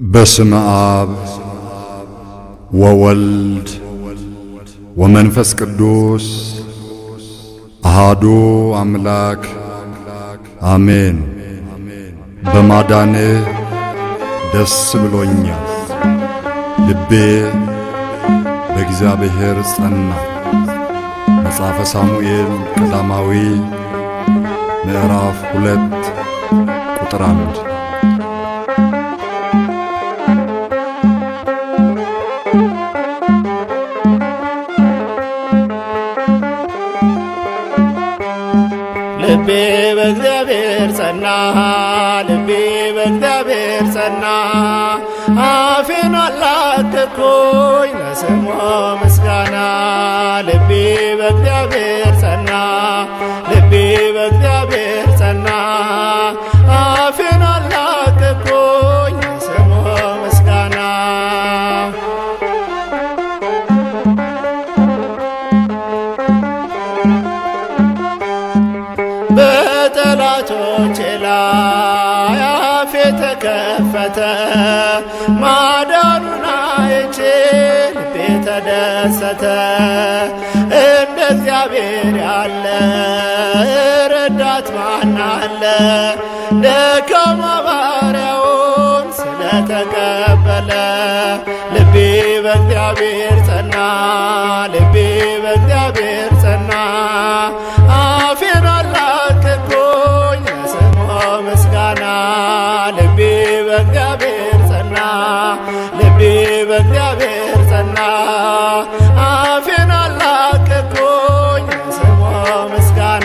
በስመ አብ ወወልድ ወመንፈስ ቅዱስ አሃዱ አምላክ አሜን። በማዳንህ ደስ ብሎኛል፣ ልቤ በእግዚአብሔር ጸና። መጽሐፈ ሳሙኤል ቀዳማዊ ምዕራፍ ሁለት ቁጥር አንድ ልቤ በእግዚአብሔር ጸና፣ ልቤ በእግዚአብሔር ጸና። አፌን አላቀቅኩኝ ለስሙ ምስጋና። ልቤ በእግዚአብሔር ጸና፣ ልቤ በእግዚአብሔር ጸና። አፌን አላቀቅኩኝ ለስሙ ምስጋና። በጠላቶቼ ላይ አፌ ተከፈተ፣ ማዳኑን አይቼ ልቤ ተደሰተ። እንደ እግዚአብሔር ያለ ረዳት ማን አለ? ደካማ ባሪያውን ስለተቀበለ ልቤ በእግዚአብሔር ጸና፣ ልቤ በእግዚአብሔር ጸና። አፌን አላቀቅኩኝ ለስሙ ምስጋና። ልቤ በእግዚአብሔር ጸና፣ ልቤ በእግዚአብሔር ጸና። አፌን አላቀቅኩኝ ለስሙ ምስጋና።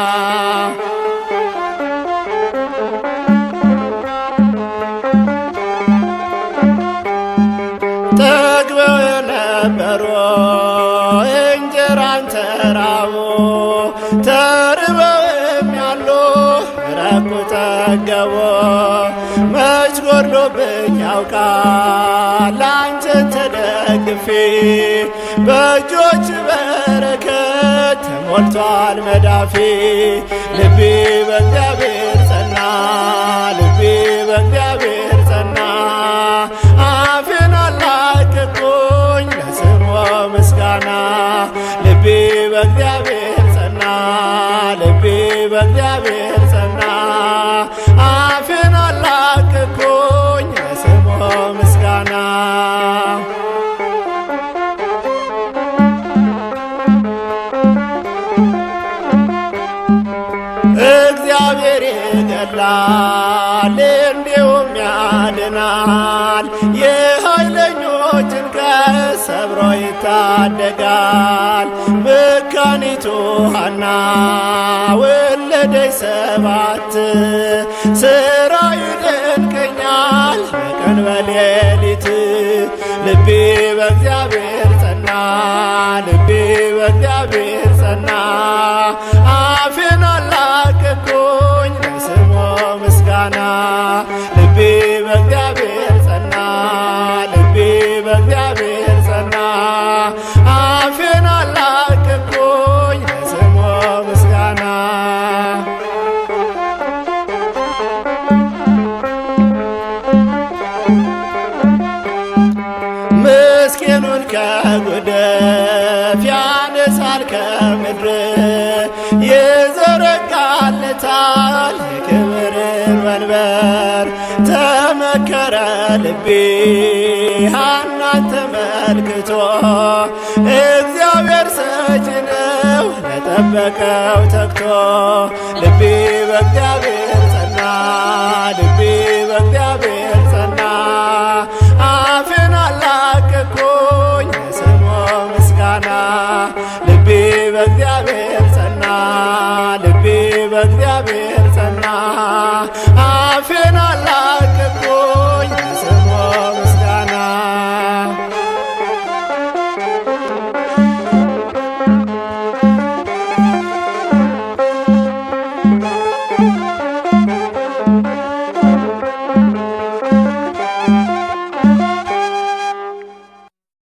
ጠግበው የነበሩ እንጀራን ተራቡ፣ ተርበውም ያሉ ረኩ ጠገቡ። መች ጎድሎብኝ ያውቃል አንቺን ተደግፌ፣ በእጆች በረከት ተሞልቷል መዳፌ። ልቤ በእግዚአብሔር ጸና፣ ልቤ በእግዚአብሔር ጸና። አፌን አላቀቅኩኝ ለስሙ ምስጋና። ልቤ በእግዚአብሔር ጸና፣ ልቤ በእግዚአብሔር ጸና። አፌን አላቀቅኩኝ ለስሙ ምስጋና። እግዚአብሔር ይገድላል እንዲሁም ያድናል። የኃይለኞችን ቀስት ሰብሮ ይታደጋል። መካኒቱ ሐና ወለደች ሰባት ስራ ይደንቀኛል በቀን በሌሊት ልቤ በእግዚአብሔር ጸና፣ ልቤ በእግዚአብሔር ጸና። አፌን አላቀቅኩኝ ለስሙ ምስጋና። ልቤ በእግዚአብሔር ጸና፣ ልቤ በእግዚአብሔር ጸና። አፌን አላቀቅኩኝ ለስሙ ምስጋና። ምስኪኑን ከጉደፍ ያነሳል ከምድር ይዘረጋለታል የክብርን መንበር። ተመከረ ልቤ ሐናን ተመልክቶ እግዚአብሔር ሰጪ ነው ለጠበቀው ተግቶ። ልቤ በእግዚአብሔር ጸና፣ ልቤ በእግዚአብሔር